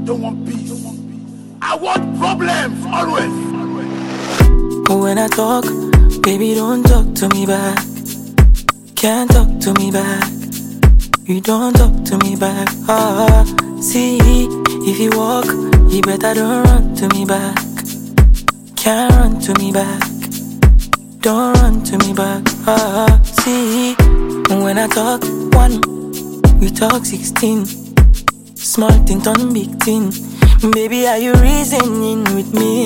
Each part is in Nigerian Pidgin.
don't want peace. I want problems always. When I talk, baby, don't talk to me back. Can't talk to me back. You don't talk to me back. Ah, see, if you walk, you better don't run to me back. Can't run to me back. Don't run to me back. Ah, see, when I talk one, you talk sixteen. Small thing turn big thing. Baby, are you reasoning with me?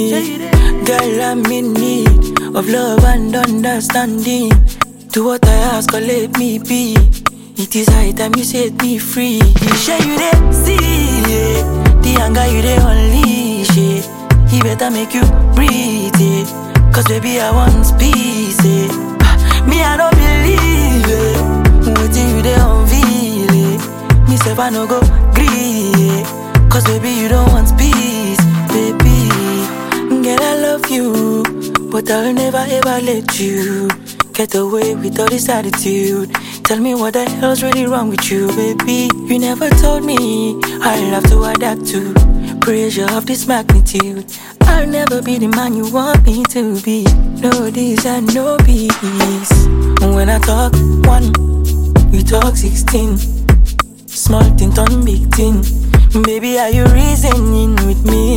Girl, I'm in need of love and understanding. Do what I ask or let me be. It is high time you set me free. You share you dey see yeah. the anger you dey unleash. Yeah. He better make you breathe. Yeah. Cause baby, I want peace. Yeah. Ah, Me, I don't believe it. Waiting you dey unveil it. Me, say I no go gree. Yeah. Cause baby, you don't want peace. Baby, girl, I love you. But I'll never ever let you get away with all this attitude. Tell me what the hell's really wrong with you, baby. You never told me I'll have to adapt to pressure of this magnitude. I'll never be the man you want me to be. No this and no peace. When I talk one, you talk sixteen. Small thing turn big thing. Baby, are you reasoning with me?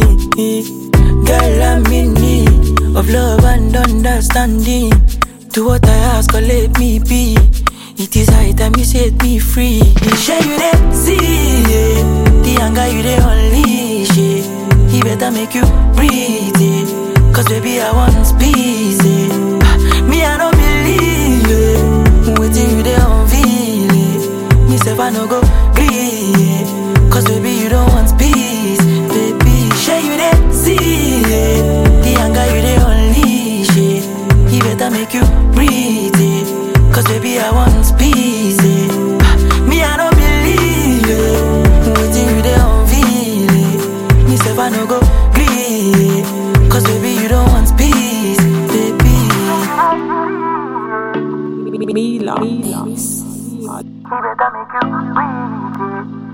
Girl, I'm in need of love and understanding. Do what I ask or let me be. It is high time you set me free. Share you dey see yeah. the anger you dey unleash. Yeah. He better make you breathe. Yeah. Cause baby, I want peace. Yeah. Ah, Me, I don't believe it. Waiting you dey unveil it. Me, say I no go gree. Yeah. Cause baby, you don't want peace. Baby, share you dey see yeah. the anger you dey unleash. Yeah. He better make you breathe. Yeah. Cause baby, I want peace. Yeah. Ah, Me, I don't believe it. Waiting you dey unveil it. Me, say I no go gree. Yeah. Cause baby, you don't want peace. Baby. Mila. He better make you breathe. Yeah.